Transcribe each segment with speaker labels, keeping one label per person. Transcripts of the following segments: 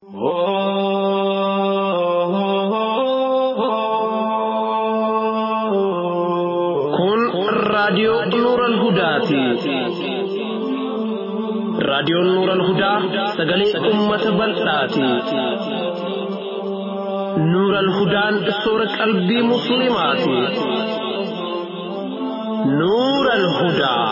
Speaker 1: Kun raadiyoo Nuuran Hudaati. Raadiyoon Nuuran Hudaa sagalee uummata bal'aati. Nuuran Hudaan soora qalbii Musliimaati. Nuuran Hudaa.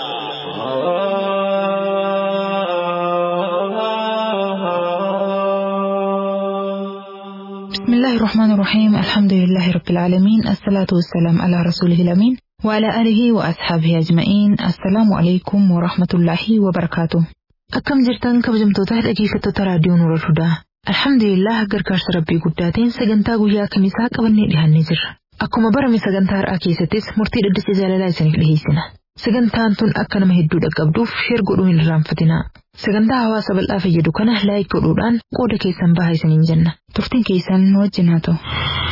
Speaker 2: بسم الله الرحمن الرحيم الحمد لله رب العالمين الصلاة والسلام على رسوله الأمين وعلى آله وأصحابه أجمعين السلام عليكم ورحمة الله وبركاته أكم جرتان كبجمتوتا dhaggeeffattoota raadiyoo Nuura Hudaa Alhamdulillah gargaarsa rabbii guddaatiin sagantaa guyyaa kamisaa qabannee dhiyaannee jirra. Akkuma barame sagantaa har'aa keessattis murtii dhaddacha jaalalaa isiniif dhiyeessina. Sagantaan tun akka nama hedduu dhaqqabduuf sheer godhuu hin irraanfatinaa. Sagantaa hawaasa bal'aa fayyadu kana laayik godhuudhaan qooda keessan bahaa isiniin jenna. Turtiin keessan nu wajjin haa ta'u.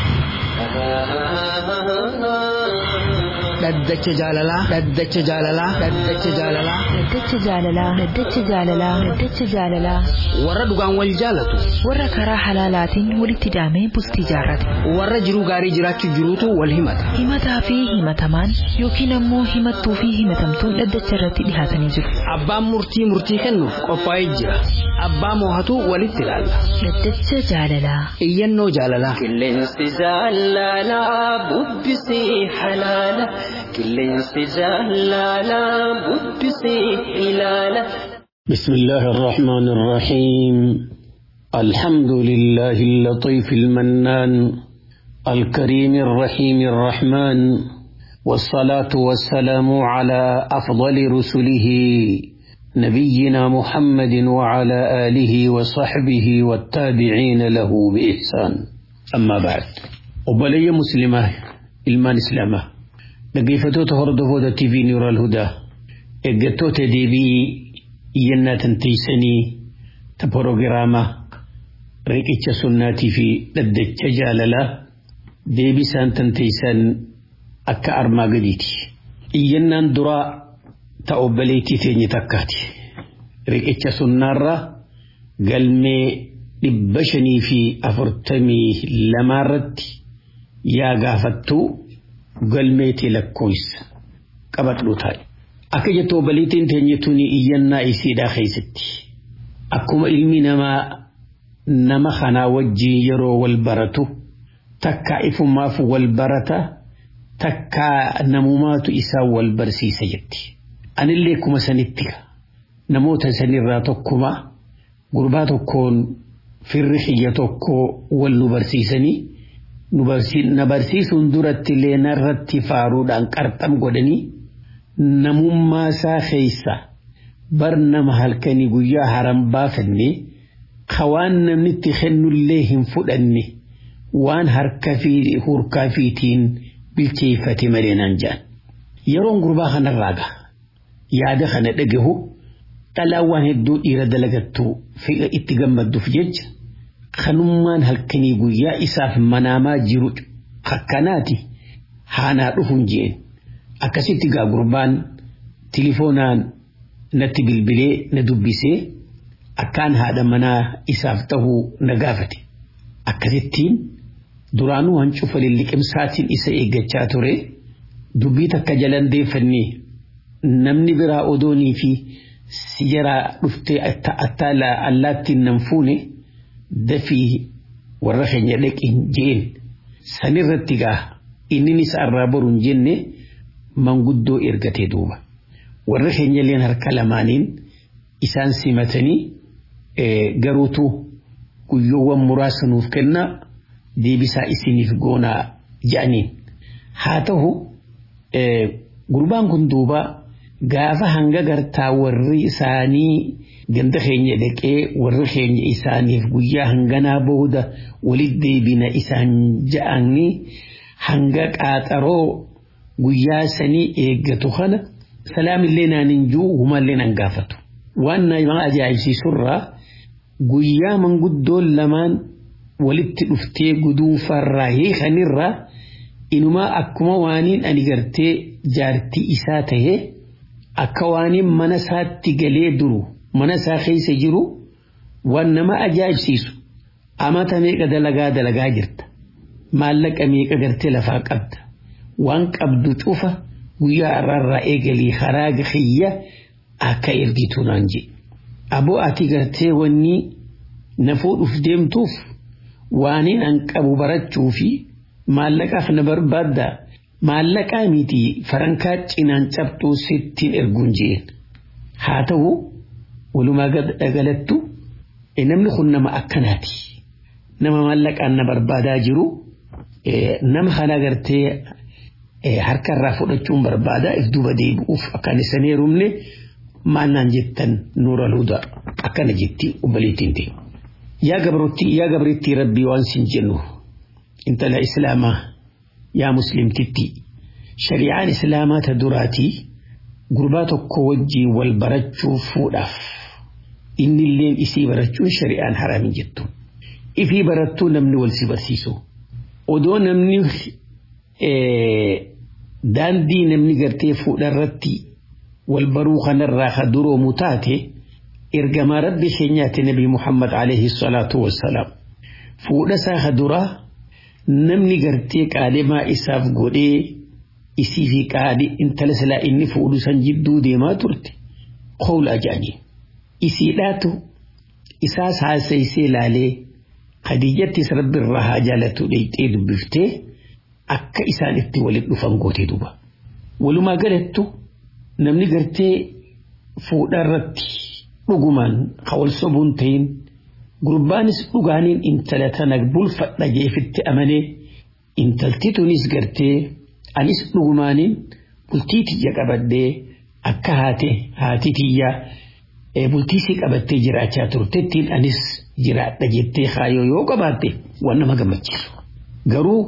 Speaker 3: Dhaddacha jaalalaa. Dhaddacha jaalalaa. Dhaddacha jaalalaa.
Speaker 2: Dhaddacha jaalalaa. Dhaddacha jaalalaa. Dhaddacha jaalalaa.
Speaker 3: Warra dhugaan wal jaalatu.
Speaker 2: Warra karaa halaalaatiin walitti daamee bultii jaarrate.
Speaker 3: Warra jiruu gaarii jiraachuu jiruutu wal himata.
Speaker 2: Himataa fi himatamaan yookiin ammoo himattuu fi himatamtuun dhaddacha irratti dhihaatanii jiru.
Speaker 3: Abbaan murtii murtii kennuuf qophaa'ee jira. Abbaa moohatu walitti ilaalla.
Speaker 2: Dhaddacha jaalalaa.
Speaker 3: Iyyannoo jaalalaa.
Speaker 4: Qilleensi jaalalaa bubbisii halaala. Qilleensi jaalalaa bubbisii ilaala.
Speaker 5: بسم الله الرحمن الرحيم الحمد لله اللطيف المنان الكريم الرحيم الرحمن والصلاة والسلام على أفضل رسله نبينا محمد وعلى آله وصحبه والتابعين له بإحسان أما بعد وبلي مسلمة إلمان إسلامة لقيفتوت هردفو تي في نور الهدى إقتوت دي بي iyyannaa tanteeysanii ta porogiraama riqicha sunnaatii fi dhaddacha jaalalaa deebisaan tanteeysan akka armaa gadiiti. Iyyannaan duraa ta obboleettii teenye takkaati. Riqicha sunnaarra galmee dhibba shanii fi afurtamii lamaarratti yaa gaafattuu galmeetii lakkoofsa qabadhu taa'e. Akka jettu obboleettiin teenye tuni iyyannaa isiidhaa keessatti. Akkuma ilmi namaa nama kanaa wajjin yeroo wal baratu takka ifumaaf wal barata takka namumaatu isaa wal barsiisa jetti. Anillee kuma sanitti namoota sanirraa tokkuma gurbaa tokkoon firri xiyya tokko wal nu barsiisanii na barsiisuun duratti illee narratti faaruudhaan qarxam godhanii. namummaa isaa keessa bar nama halkanii guyyaa haram baafanne waan namni itti kennullee hin fudhanne waan harka fi hurkaa fiitiin bilcheeffate malee naan jedhan. Yeroon gurbaa kanarraa gaha yaada kana dhagahu dhalaa waan hedduu dhiira dalagattu itti gammadduuf jecha kanummaan halkanii guyyaa isaaf manaamaa jiru akkanaati haanaa dhufuun jeen. akkasitti gaa gurbaan tilifoonaan natti bilbilee na dubbisee akkaan haadha manaa isaaf ta'uu na gaafate. Akkasittiin duraanuu hancufa lilliqimsaatiin isa eeggachaa ture dubbii takka jalan deeffannee namni biraa odoonii fi si jaraa dhuftee attaala allaattiin nan fuune dafii warra keenya dhaqin jeen sanirratti gaa inni isa irraa boruun jenne. manguddoo ergatee duuba warri keenyalleen harka lamaaniin isaan simatanii garuutu guyyoowwan muraasa nuuf kenna deebisaa isiniif goonaa jedhaniin haa ta'u gurbaan kun duuba gaafa hanga gartaa warri isaanii ganda keenya dhaqee warri keenya isaaniif guyyaa hanganaa booda walit deebina isaan ja'anii hanga qaaxaroo guyyaa sanii eeggatu kana salaamillee naan hin jiru humallee nan gaafatu. Waan nama ajaa'ibsiisurraa guyyaa manguddoon lamaan walitti dhuftee guduunfarraa hiikanirraa inumaa akkuma waaniin ani gartee jaartii isaa tahee akka waaniin mana isaatti galee duru mana isaa keessa jiru waan nama ajaa'ibsiisu amata meeqa dalagaa dalagaa jirta maallaqa meeqa gartee lafaa qabda waan qabdu cufa guyyaa irraa eegalii karaa kiyya akka ergitu naan je aboo ati gartee wanni na fuudhuuf deemtuuf waaniin an qabu barachuu fi maallaqaaf na barbaadda maallaqaa miti farankaa cinaan cabxuu sittiin erguun jeen haa ta'u walumaa galattu namni kun nama akkanaati nama maallaqaan na barbaadaa jiru nama kana gartee harkarraa fudhachuun barbaadaa if duba deebi'uuf akkaan isa heerumne maannaan jettan nuura luuda akkana jetti obboleettiin ta'e. Yaa gabrittii yaa gabrittii rabbii waan sin jennu intala islaamaa yaa muslimtitti shari'aan islaamaa ta duraatii gurbaa tokko wajjiin wal barachuu fuudhaaf inni illeen isii barachuun shari'aan haraamin jettu. Ifii barattuu namni wal si barsiisu. Odoo namni daandii namni gartee fuudharratti wal baruu kanarraa ka duroomu taate ergamaa rabbi keenyaatti nabi Muhammad alayhi salaatu wassalaam. Fuudha isaa ka duraa namni gartee qaalimaa isaaf godhee isii fi qaali intala silaa inni fuudhu san jidduu deemaa turte qawla ajaa'ib. Isiidhaatu isaas haasaysee laalee Khadiijattis rabbi irraa haa jaalatu dheeyxee dubbiftee akka isaan itti walitti dhufan gootee duba. Walumaa galattu namni gartee fuudha irratti dhugumaan hawal sobuun ta'in gurbaanis dhugaaniin intala tana bulfadha jeefitti amanee intalti tunis gartee anis dhugumaaniin bultii tiyya qabadhee akka haate haati tiyyaa bultiisii qabattee jiraachaa turtettiin anis jiraadha jettee kaayoo yoo qabaatte waan nama gammachiisu. Garuu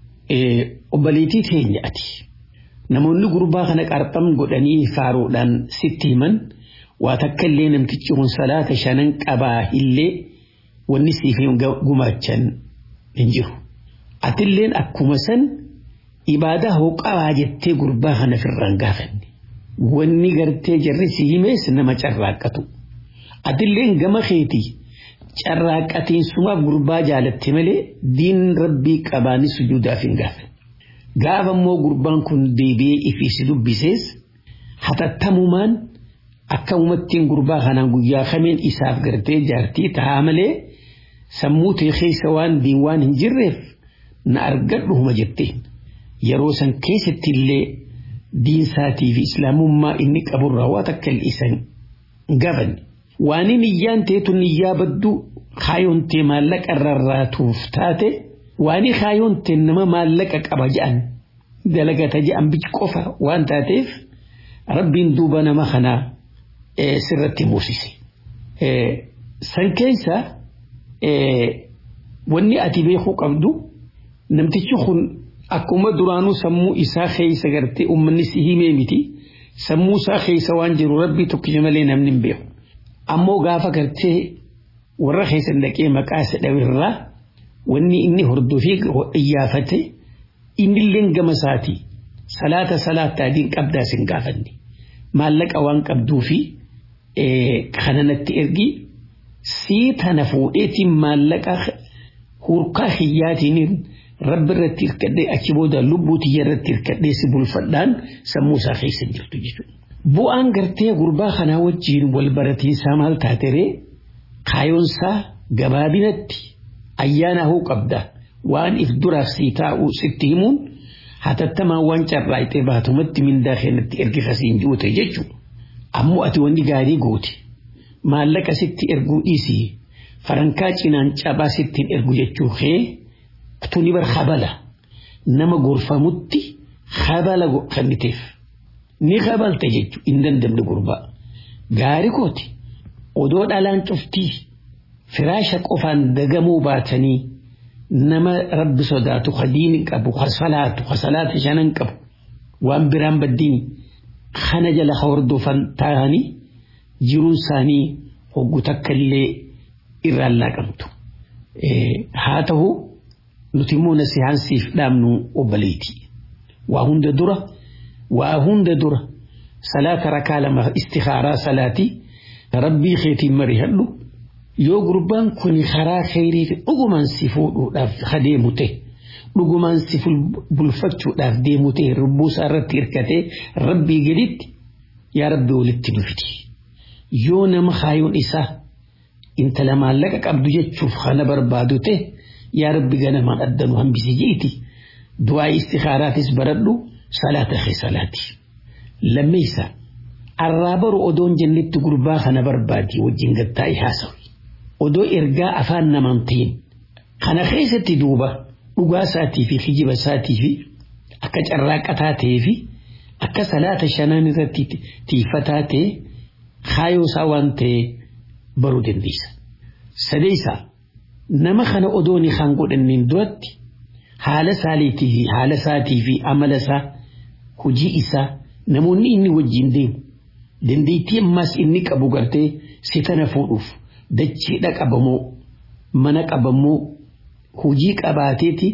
Speaker 5: obboleettii teenya ati namoonni gurbaa kana qarxam godhanii faaruudhaan sitti himan waa takka illee namtichi kun salaata shanan qabaa illee wanni siif gumaachan hin jiru. Atilleen akkuma san ibaadaa hoo qabaa jettee gurbaa kana firraan gaafanne. Wanni gartee jarri si himees nama carraaqqatu. Atilleen gama keetii carraaqqatiin sumaaf gurbaa jaalatte malee diin rabbii qabaani sujuudaaf hin gaafanne. Gaafa immoo gurbaan kun deebi'ee ifiisi dubbisees hatattamumaan akka uummattiin gurbaa kanaan guyyaa kameen isaaf gartee jaartii tahaa malee sammuu ta'e keessa waan diin waan hin jirreef na argadhuuma jetteen yeroo san keessatti illee diinsaatii fi islaamummaa inni qaburraa waa takka isan gaafanne. Waan niyyaan ta'etu niyyaa badduu kaayoon ta'e maallaqa rarraatuuf taate waan kaayoon ta'e nama maallaqa qaba je'an dalagata je'an bichi qofa waan taateef rabbiin duuba nama kanaa sirratti muusise. San keessa wanni ati beekuu qabdu namtichi kun akkuma duraanuu sammuu isaa keessa gartee uummanni si himee miti sammuu isaa keessa waan jiru rabbii tokkicha malee namni hin beeku. Ammoo gaafa gartee warra keessan dhaqee maqaa isa dhawirraa wanni inni hordofee iyyaafate innillee gama isaati salaata salaata adiin qabdaa sin gaafanne maallaqa waan qabduu fi kananatti ergi sii tana fuudheetiin maallaqa hurkaa hiyyaatiin rabbi irratti hirkadhee achi booda lubbuu tiyya irratti hirkadhee si bulfadhaan sammuu isaa keessa jirtu jechuudha. Bu'aan gartee gurbaa kanaa wajjiin wal baratiinsaa maal taateree kaayoonsaa gabaabinatti ayyaana hoo qabda waan if duraaf sii taa'u sitti himuun hatattamaan waan carraa'itee baatumatti mindaa keenyatti ergi kasiin ji'ute jechuudha. Ammoo ati wanni gaarii goote maallaqa sitti erguu dhiisii farankaa cinaan cabaa sittiin ergu jechuu kee tuni bar habala nama gorfamutti habala kanniteef. ni kabalte jechuun hin dandamne gurbaa gaarii kooti odoo dhalaan cuftii firaasha qofaan dagamuu baatanii nama rabbi sodaatu hadiini qabu hasalaatu hasalaata shanan qabu waan biraan baddiini kana jala hordofan taa'anii jiruun isaanii hoggu takka illee irraan laaqamtu haa ta'u nuti immoo nasihaansiif dhaabnu obboleeti waa hunda dura. waa hunda dura salaata rakaa lama istikaaraa salaatii rabbii keetiin marihadhu yoo gurbaan kun karaa kheyrii fi dhugumaan si fuudhuudhaaf adeemu ta'e dhugumaan si bulfachuudhaaf deemu ta'e rubbuu isaa irratti hirkatee rabbii gaditti yaa rabbi walitti nu fidi yoo nama kaayoon isaa intala maallaqa qabdu jechuuf kana barbaadu ta'e yaa rabbi ganamaan addanu hambisi jiiti du'aa istikaaraatis baradhu salaata kee salaati lammeessa arraa baru odoon jennetti gurbaa kana barbaadi wajjin gattaa'e haasawi odoo ergaa afaan namaan ta'in kana keessatti duuba dhugaa isaatii fi kijiba isaatii fi akka carraaqataa ta'ee fi akka salaata shanaan irratti tiifataa ta'e kaayoo isaa waan ta'e baruu dandeessa. Sadeessa nama kana odoo ni kan godhannin duratti haala saaliitii fi haala isaatii fi amala isaa hojii isaa namoonni inni wajjin deemu dandeettii ammaas inni qabu gartee si tana fuudhuuf dachiidha qabamoo mana qabamoo hojii qabaateeti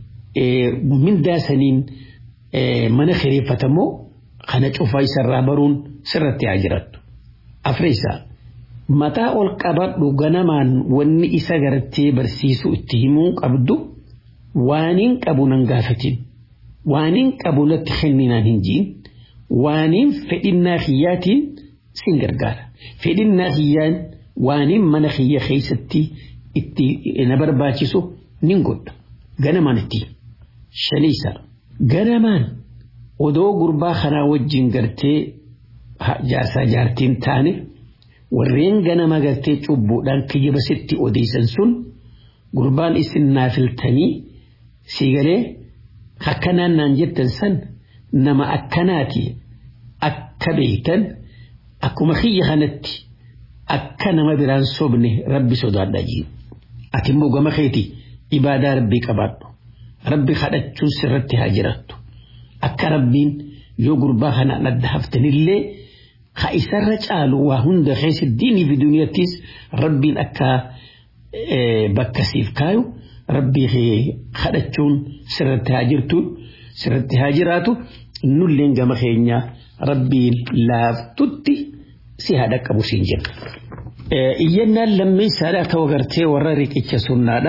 Speaker 5: mindaa saniin mana kireeffatamoo kana cufaa isarraa baruun sirratti haa jirattu. Afreessaa mataa ol qabadhu ganamaan wanni isa gartee barsiisu itti himuu qabdu waaniin qabu nan gaafatin waaniin qabu natti kenninaan hin jiin waaniin fedhinnaa kiyyaatiin sin gargaara fedhinnaa kiyyaan waaniin mana kiyya keessatti itti na barbaachisu nin godha ganamaan itti shaniisa ganamaan odoo gurbaa kanaa wajjin gartee jaarsaa jaartiin taane warreen ganama gartee cubbuudhaan kijiba sitti odeessan sun gurbaan isin naafiltanii siigalee akkanaan naan jettan san nama akkanaati akka beektan akkuma kiyya kanatti akka nama biraan sobne rabbi sodaadha jiru ati immoo gama keeti ibaadaa rabbii qabaadhu rabbi kadhachuun sirratti haa jirattu akka rabbiin yoo gurbaa kanaan adda haftanillee ka isarra caalu waa hunda keessa diinii fi duniyattis rabbiin akka bakka siif kaayu rabbii kadhachuun sirratti haa jirtu sirratti haa jiraatu nulleen gama keenya rabbiin laaftutti si haadha qabu siin jenna. Iyyannaan lammeessaadha ta'uu gartee warra riqicha sunnaadha.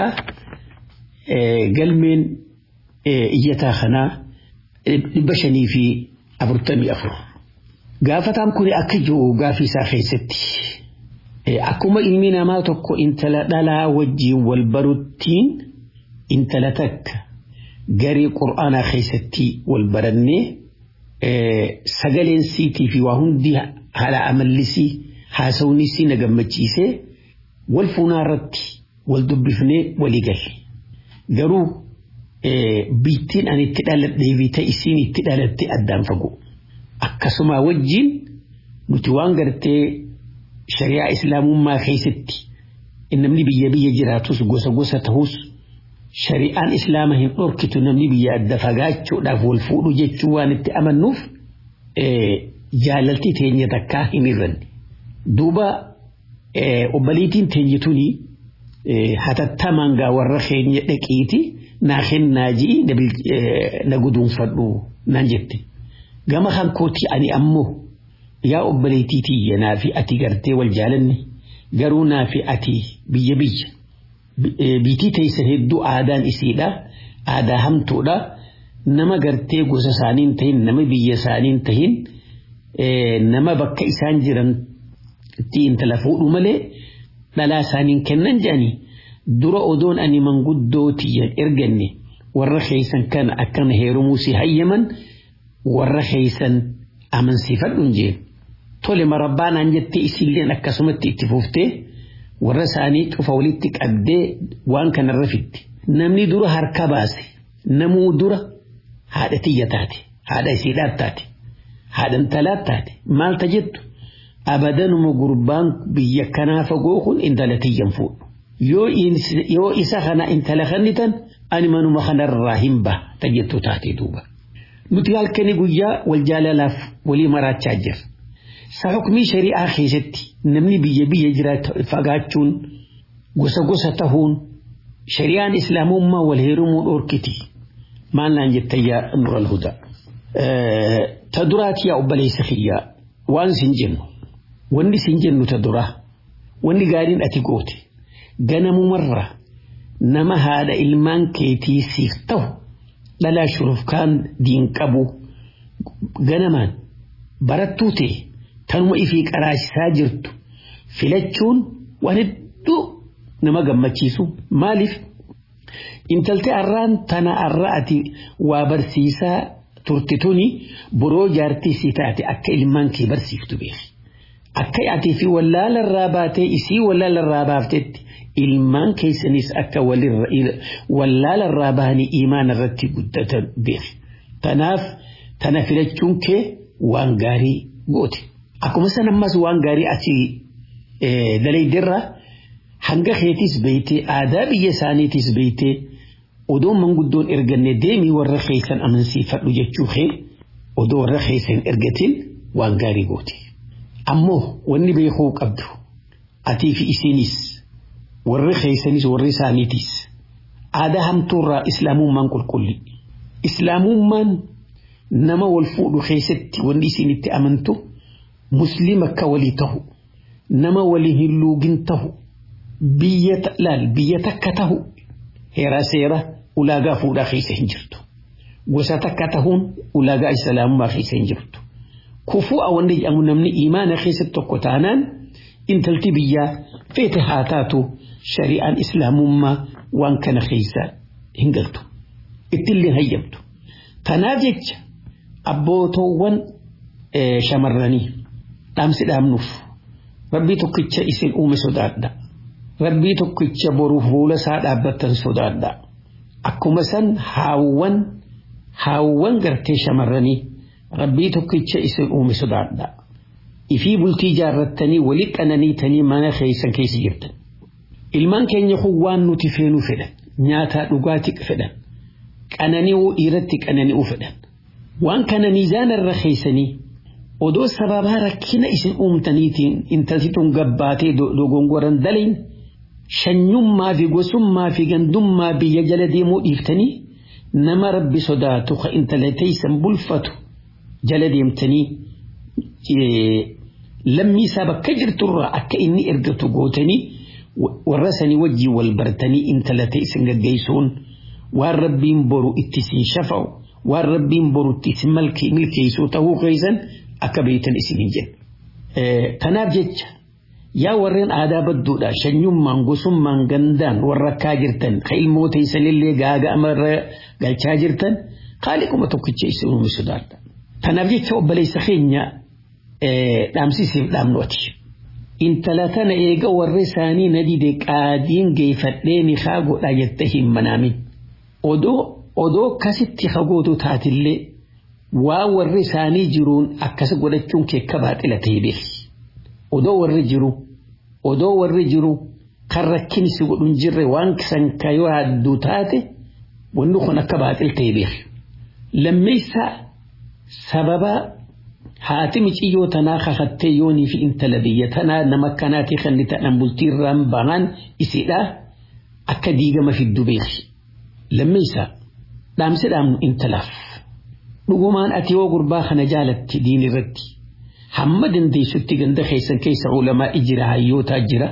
Speaker 5: Galmeen iyyataa kanaa dhibba shanii fi afurtamii afur. Gaafataan kun akka jiru gaafii isaa keessatti. Akkuma ilmi namaa tokko intala dhalaa wajjiin wal baruttiin intala takka garee qur'aanaa keessatti wal barannee sagaleen siitii fi waa hundi haala amallisii haasawnisii na gammachiisee wal fuunaa irratti wal dubbifnee walii galle. Garuu biittiin ani itti dhaladhee fi ta'isiin itti dhalatte addaan fagoo. Akkasuma wajjin nuti waan gartee shari'aa islaamummaa keessatti namni biyya biyya jiraatus gosa gosa ta'us shari'aan islaama hin dhorkitu namni biyya adda fagaachuudhaaf wal fuudhu jechuu waan itti amannuuf jaalaltii teenya takkaa hin irranne. Duuba obbaliitiin teenya tuni hatattamaan gaa warra keenya dhaqiiti naa kennaa ji'i na guduunfadhu naan jette. Gama kan kooti ani ammoo yaa obbaleetii tiyya naa fi ati gartee wal jaalanne garuu naa fi ati biyya biyya. Biitii teessan hedduu aadaan isiidha. Aadaa hamtuudha. Nama gartee gosa isaaniin tahin nama biyya isaaniin tahin nama bakka isaan jiran itti intala fuudhu malee dhalaa isaaniin kennan jedhanii dura odoon ani manguddoo tiyyan erganne warra keessan kana akkana heerumuu si hayyaman warra keessan amansiifadhuun jeen. Tole marabbaanaan jettee isilleen akkasumatti itti fuuftee warra isaanii cufa walitti qabdee waan kanarra fitti. Namni dura harka baase namuu dura haadha tiyya taate haadha isiidhaat taate haadha intalaat taate maalta jettu abadanuma gurbaan biyya kanaa fagoo kun intala tiyyan fuudhu. Yoo isa kana intala kannitan ani manuma kanarraa hin baha ta jettu taate duuba. Nuti halkanii guyyaa wal jaalalaaf walii maraachaa jirra. Sa hukumii shari'aa keessatti namni biyya biyya jiraatu fagaachuun gosa gosa tahuun shari'aan islaamummaa wal heerumuu dhorkiti. Maal naan jettan yaa nural hudaa. Ta duraati yaa obboleessa kiyyaa waan sin jennu wanni sin jennu ta duraa wanni gaariin ati goote ganamumarra nama haadha ilmaan keetii siif ta'u dhalaa shurufkaan diin qabu ganamaan barattuu ta'e tanuma ifii qaraachisaa jirtu filachuun waan hedduu nama gammachiisu maaliif intaltee arraan tana arra ati waa barsiisaa turte tuni boroo jaartii si taate akka ilmaan kee barsiiftu beeki. Akka ati fi wallaalarraa baatee isii wallaalarraa baaftetti ilmaan keessanis akka wallaalarraa bahanii imaan irratti guddatan beeki. Tanaaf tana filachuun kee waan gaarii goote. Akkuma san ammas waan gaarii ati dalaydirraa hanga keetis beeytee aadaa biyya isaaniitis beeytee odoo manguddoon erganne deemii warra keessan amansiifadhu jechuu kee odoo warra keessan ergatin waan gaarii goote. Ammoo wanni beekuu qabdu atii fi isinis warri keessanis warri isaaniitis aadaa hamtuurraa islaamummaan qulqulli. Islaamummaan nama wal fuudhu keessatti wanni isin itti amantu musliima akka walii tahu nama walii hin luugin tahu biyya laal biyya takka tahu heeraa seera ulaagaa fuudhaa keessa hin jirtu. Gosa takka tahuun ulaagaa islaamummaa keessa hin jirtu. Kufuu wanni jedhamu namni imaana keessatti tokko taanaan intalti biyyaa feete haa taatu shari'aan islaamummaa waan kana keessa hin galtu. Ittillee hayyamtu. Tanaaf jecha abbootoowwan shamarranii dhaamsi dhaamnuuf rabbii tokkicha isin uume sodaadha. Rabbii tokkicha boruuf fuula isaa dhaabbattan sodaadha. Akkuma san haawwan haawwan gartee shamarranii rabbii tokkicha isin uume sodaadha. Ifii bultii jaarrattanii walii qananiitanii mana keessan keessa jirtan. Ilmaan keenya kun waan nuti feenuu fedhan nyaataa dhugaatii fedhan qanani'uu dhiiratti qanani'uu fedhan. Waan kana miizaanarra keessanii odoo sababaa rakkina isin uumtaniitiin intalti tun gabbaatee dogongoran dalayin shanyummaa fi gosummaa fi gandummaa biyya jala deemuu dhiiftanii nama rabbi sodaatu ka intala teeysan bulfatu jala deemtanii lammii isaa bakka jirturraa akka inni ergatu gootanii warra sanii wajjii wal bartanii intala teeysan gaggeessuun waan rabbiin boru itti siin shafa'u waan rabbiin boru itti isin milkeessuu ta'uu keessan akka beektan isin hin jedhu. Kanaaf jecha yaa warreen aadaa badduudha shanyummaan gosummaan gandaan warra akkaa jirtan ka ilmoo teessanillee gaaga amarra galchaa jirtan qaaliquma tokkicha isin uume sodaadha. Kanaaf jecha obboleessa keenya dhaamsisiif dhaamnooti. Intala tana eega warri isaanii na dide qaadiin geeffadhee ni haa godha jette hin manaamin. Odoo odoo akkasitti hagootu taatillee waa warri isaanii jiruun akkas godhachuun keekka baaxila ta'e beeki. Odoo warri jiru odoo warri jiru kan rakkin si godhun jirre waan san kayoo hadduu taate wanni kun akka baaxil ta'e beeki. Lammeessaa sababa haati miciyyoo tanaa kakattee yoonii fi intala biyya tanaa nama akkanaati kan ni ta'an bultiirraan bahan isidhaa akka diigama fiddu beeki. Lammeessaa dhaamsi dhaamnu intalaaf. dhugumaan ati yoo gurbaa kana jaalatti diin irratti hamma dandeessutti ganda keessan keessa ulamaa jira hayyootaa jira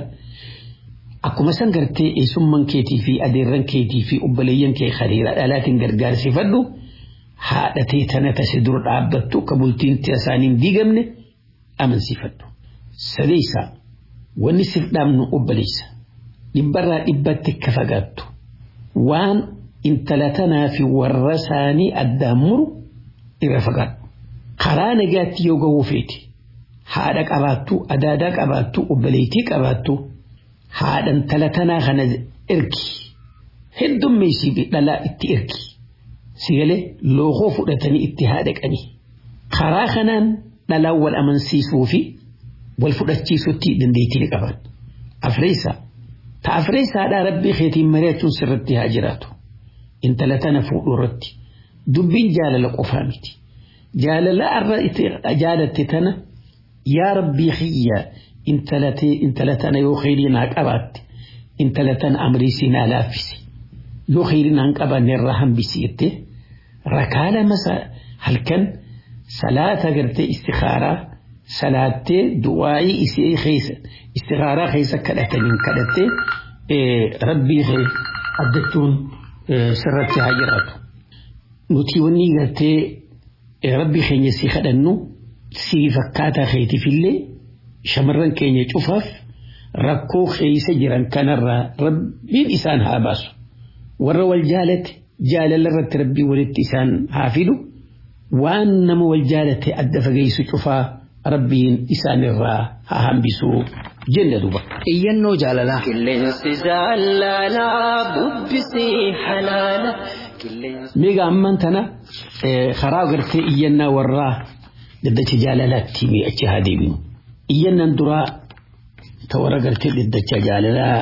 Speaker 5: akkuma san gartee eessumman keetii fi adeerran keetii fi obboleeyyan kee hariira dhalaatiin gargaarsifadhu haadhatee tana tase dura dhaabbattu akka bultiin isaaniin diigamne amansiifadhu. Sadeessaa wanni siif dhaamnu obboleessa dhibbarraa dhibbatti akka fagaattu waan intala tanaa fi warra isaanii addaan muru irra fagaadhu. Karaa nagaatti yoo gahuu feeti haadha qabaattu adaadaa qabaattu obboleettii qabaattu haadha intala tanaa kana ergi heddummeessii fi dhalaa itti ergi sigalee lookoo fudhatanii itti haadhaqanii karaa kanaan dhalaan wal amansiisuu fi wal fudhachiisutti dandeettii ni qaban. Afreessaa ta afreessaadhaa rabbii keetiin mari'achuun sirratti haa jiraatu intala tana fuudhuu irratti. dubbiin jaalala qofaa miti jaalala arra jaalatte tana yaa rabbii xiyya intala tana yoo kheyrii naa qabaatte intala tana amriisii naa laaffisi yoo kheyrii naan qabanne irraa hambisi jettee rakaa lama halkan salaata gartee istikaaraa salaattee du'aa'ii isii keessa istikaaraa keessa kadhataniin kadhattee rabbii kee addachuun sirratti haa jiraatu. Nuti wanni gartee rabbii keenya si kadhannu si fakkaataa keetiifillee shamarran keenya cufaaf rakkoo keessa jiran kanarraa rabbiin isaan haa baasu. Warra wal jaalate jaalala irratti rabbii walitti isaan haa fidu. Waan nama wal jaalate adda fageessu cufaa rabbiin isaanirraa haa hambisuu jenne duba.
Speaker 3: Iyyannoo jaalalaa.
Speaker 4: Qilleensi jaalalaa bubbisii halaala.
Speaker 5: Meeqa ammaan tana karaa gartee iyyannaa warraa daddacha jaalalaatti mi'achi haa deebinu. Iyyannaan duraa ta warra gartee daddacha jaalalaa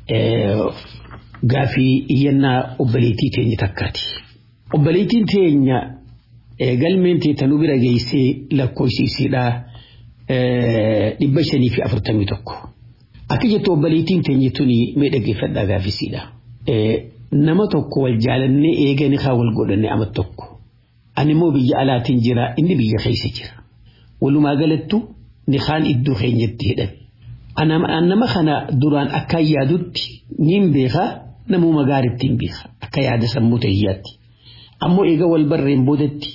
Speaker 5: gaafii iyyannaa obboleettii teenya takkaati. Obboleettiin teenya galmeen teetanuu bira geessee lakkoofsiisiidhaa dhibba shanii fi afurtamii tokko. Akka jettu obboleettiin teenya tuni mee dhaggeeffadhaa gaafisiidha. Nama tokko wal jaalannee eeganii haa wal godhanne ama tokko. Ani immoo biyya alaatiin jira inni biyya keessa jira. Walumaa galattu ni kaan iddoo keenyatti hidhame. Nama kana duraan akka yaadutti niin beekaa namuma gaariitti hin beeka akka yaada sammuu ta'iyyaatti. Ammoo eega wal barreen boodatti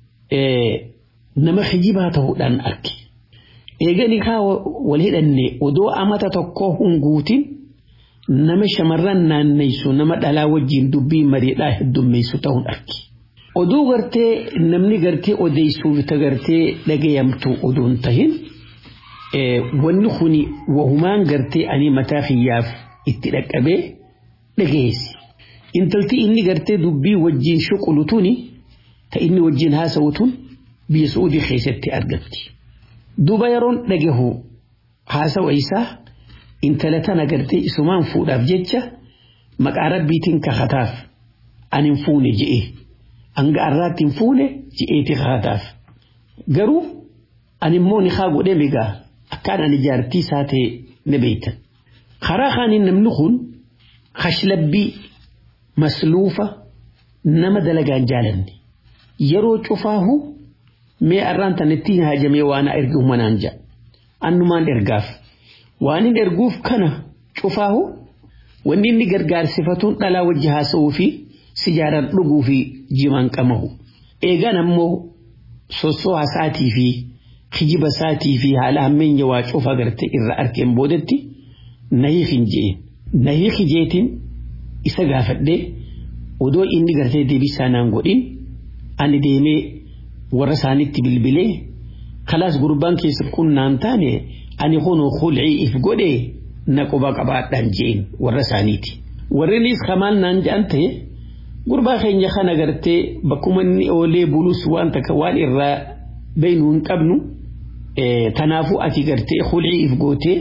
Speaker 5: nama hijibaa ta'uudhaan arge. Eegani haa wal hidhanne odoo amata tokkoo hunguutiin nama shamarran naanneysu nama dhalaa wajjin dubbii mariidhaa heddummeessu ta'uun arge. Oduu gartee namni gartee odeessuuf ta gartee dhagayamtu oduun tahin wanni kuni wahumaan gartee ani mataa kiyyaaf itti dhaqqabee dhagayeessi. Intalti inni gartee dubbii wajjin shuqulu tuni ta inni wajjin haasa'u tun biyya Suudii keessatti argatti. Duuba yeroon dhagahu haasawa isaa intala tana gartee isumaan fuudhaaf jecha maqaa rabbiitiin kakataaf ani hin fuune je'e. Hanga arraatti hin fuune je'eeti kakataaf. Garuu ani immoo ni haa godhee migaa akkaan ani jaartii isaa ta'e ni beektan. Karaa kaaniin namni kun kashlabbii masluufa nama dalagaan jaalanne yeroo cufaahu mee arraan tanatti haajamee waan ergu manaan ja'a. Annumaan ergaaf. Waan hin erguuf kana cufaahu wanni inni gargaarsifatuun dhalaa wajji haasa'uu fi sijaaraan dhuguu fi jimaan qamahu. Eegaan ammoo sossoo haasaatii fi kijiba isaatii fi haala hammeenya waa cufa garte irra arkeen boodatti nahii hin je'in. Nahii hijeetiin isa gaafadhee odoo inni gartee deebisaa naan godhin ani deemee warra isaanitti bilbilee kalaas gurbaan keessa kun naan taane ani kunoo khulcii if godhee na quba qabaadhaan je'in warra isaaniiti. Warreenis kamaan naan je'an ta'e gurbaa keenya kana gartee bakkuma inni oolee bulus waan takka waan irraa beeynu hin qabnu tanaafuu ati gartee khulcii if gootee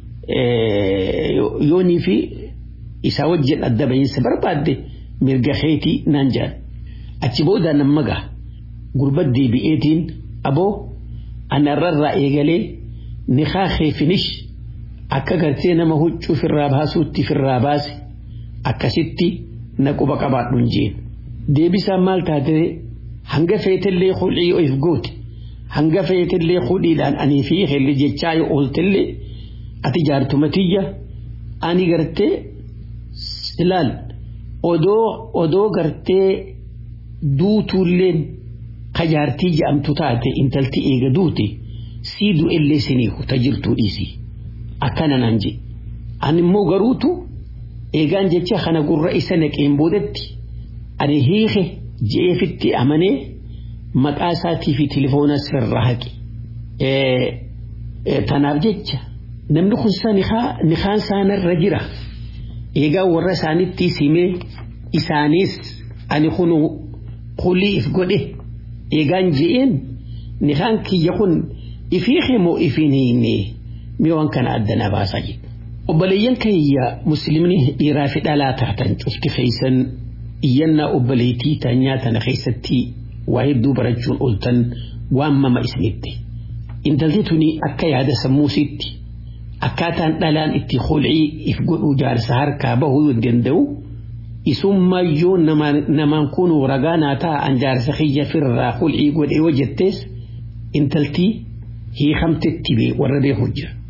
Speaker 5: yoonii fi isaa wajjin adda bahiinsa barbaadde mirga keetii naan je'an. Achi booda namma gaha gurba deebi'eetiin aboo anarrarraa eegalee nikaa keefinish akka gartee nama huccuu firraa baasuutti firraa baase akkasitti na quba qabaadhuun jeen. Deebisaan maal taatee hanga feetellee khulcii of goote hanga feetellee khudhiidhaan anii fi helli jechaa yoo ooltellee ati jaartumatiyya ani gartee ilaal odoo odoo gartee duutuulleen kajaartii jedhamtu taate intalti eega duute sii du'ellee siniiku ta jirtuu dhiisi akkana naan je ani immoo garuutu eegaan jecha kana gurra isa naqeen boodatti ani hiike je'eefitti amanee maqaa isaatii fi tilifoona sirra haqe tanaaf jecha namni kun sa nikaan isaanirra jira eegaa warra isaanitti simee isaanis ani kunu qulii if godhe eegaan je'een nikaan kiyya kun ifii moo ifiin hiinne mee waan kana addana baasaa jedhu. Obboleeyyan kiyya musliimni dhiiraa fi dhalaa taatan cufti keeysan iyyannaa obboleettii taanyaa tana keessatti waa hedduu barachuun ooltan waan mama isinitti. Intalti tuni akka yaada sammuusitti akkaataan dhalaan itti khulcii if godhuu jaarsa harkaa bahuu danda'u isummayyoo namaan kun ragaa naa ta'a an jaarsa kiyya firraa khulcii godhee hojjettees intaltii hiikamtetti bee warra beeku jira.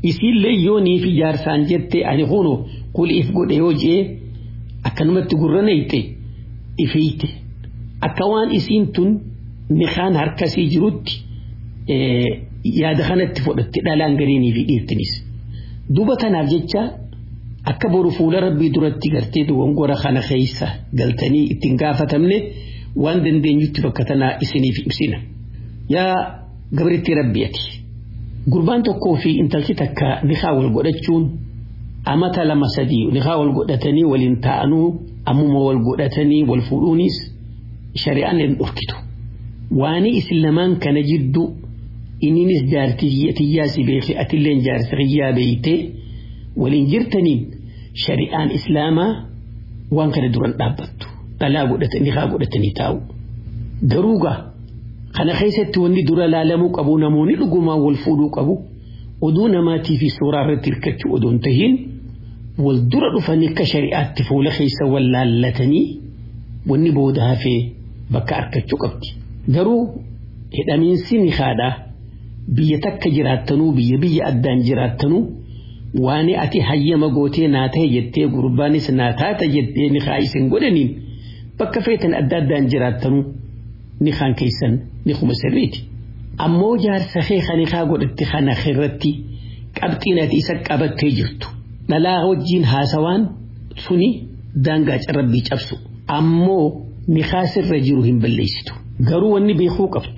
Speaker 5: isiillee yoo niif ijaarsaan jette ani kunu kul if godhe yoo jee akkanumatti gurra neeyte ifeeyte akka waan isiin tun nikaan harkasii jirutti yaada kanatti fudhatte dhalaan gariinii fi dhiirtinis duba tanaaf jecha akka boru fuula rabbii duratti gartee dogongora kana keessa galtanii ittiin gaafatamne waan dandeenyutti bakka tanaa isiniif ibsina yaa gabritti rabbiati gurbaan tokkoo fi intalchi takka nikaa wal godhachuun amata lama sadii nikaa wal godhatanii waliin ta'anuu ammuma wal godhatanii wal fuudhuunis shari'aan hin dhorkitu waani isin lamaan kana jidduu inninis jaartiyyaa si beeke atilleen jaartiyyaa beeytee waliin jirtaniin shari'aan islaamaa waan kana duran dhaabbattu dhalaa godhatanii haa godhatanii taa'u garuugaa kana keessatti wanni dura laalamuu qabu namoonni dhugumaan wal fuudhuu qabu oduu namaatii fi suuraa irratti hirkachuu odoon tahiin wal dura dhufanii akka shari'aatti fuula keessa wal laallatanii wanni booda hafee bakka arkachuu qabdi garuu hidhamiinsi ni haadhaa biyya takka jiraattanuu biyya biyya addaan jiraattanuu waan ati hayyama gootee naa ta'e jettee gurbaanis naa taata jettee ni haa isin godhaniin bakka feetan adda addaan jiraattanuu ni haan keessan ni kuma sirriiti. Ammoo jaarsa kee kan haa godhatte kana irratti qabxiin ati isa qabattee jirtu dhalaa wajjiin haasawaan suni daangaa carrabbii cabsu ammoo ni sirra jiru hin balleessitu garuu wanni beekuu qabdu.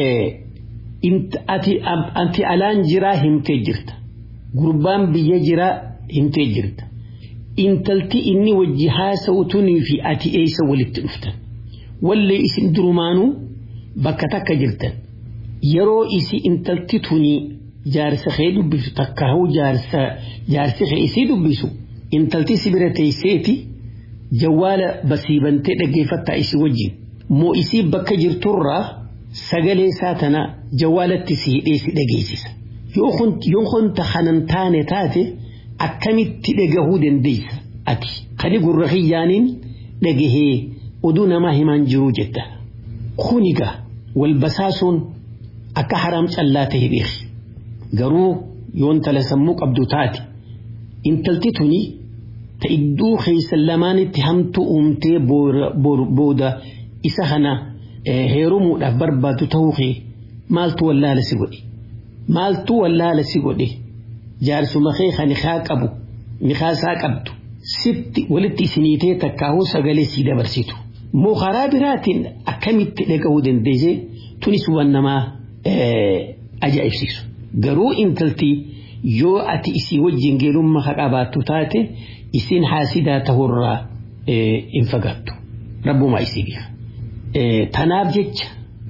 Speaker 5: ati alaan jiraa himtee jirta gurbaan biyya jiraa himtee jirta intalti inni wajji haasa'utunii fi ati eessa walitti dhuftan wallee isin durumaanuu bakka takka jirtan yeroo isi intalti tunii jaarsa kee dubbisu takkaahuu jaarsa jaarsi kee isii dubbisu intalti si bira teesseeti jawwaala basiibantee dhaggeeffattaa isi wajjin moo isii bakka jirturraa sagalee isaa tana jawwaalatti si hidhee si dhageessisa yoo kunta kanan taane taate akkamitti dhagahuu dandeessa ati kani gurra kiyyaaniin dhagahee oduu namaa himaan jiruu jetta kuniga wal basaasuun akka haraam callaa ta'e beeki garuu yoon tala sammuu qabdu taate intalti tuni ta idduu keessan lamaanitti hamtu uumtee booda isa kana heerumuudhaaf barbaadu ta'uu kee maaltu wallaala si godhe maaltu wallaala si godhe jaarsuma kee kan nikaa qabu nikaasaa qabdu sitti walitti isiniitee takkaahuu sagalee sii dabarsitu moo karaa biraatiin akkamitti dhaga'uu dandeesse tunis waan namaa ajaa'ibsiisu garuu intalti yoo ati isii wajjin geelummaa haa qabaattu taate isin haasidaa ta'urraa hin fagaattu rabbumaa isii bifa. tanaaf jecha